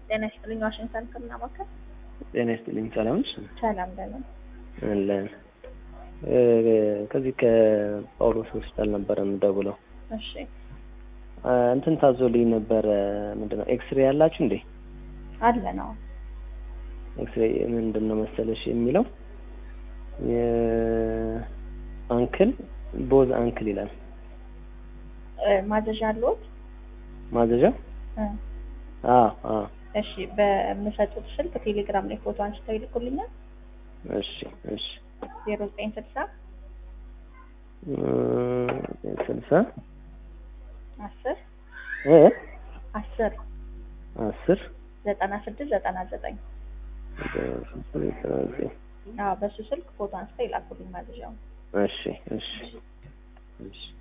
ጤና ይስጥልኝ። ዋሽንግተን ሕክምና ማዕከል። ጤና ይስጥልኝ። ሰላም ነሽ? ሰላም ደህና አለን። ከዚህ ከጳውሎስ ሆስፒታል ነበረ የምደውለው። እሺ እንትን ታዞልኝ ነበረ። ምንድን ነው ኤክስሬ ያላችሁ እንዴ? አለ ነው። ኤክስሬ ምንድን ነው መሰለሽ የሚለው የአንክል ቦዝ አንክል ይላል። እ፣ ማዘዣ አለዎት? ማዘዣ እ፣ አ አ እሺ በምሰጡት ስልክ ቴሌግራም ላይ ፎቶ አንስተው ይልኩልኛል። እሺ እሺ ዜሮ ዘጠኝ ስልሳ እ፣ ስልሳ አስር እ አስር አስር ዘጠና ስድስት ዘጠና ዘጠኝ አዎ በሱ ስልክ ፎቶ አንስተው ይላኩልኝ ማዘዣውን። እሺ እሺ እሺ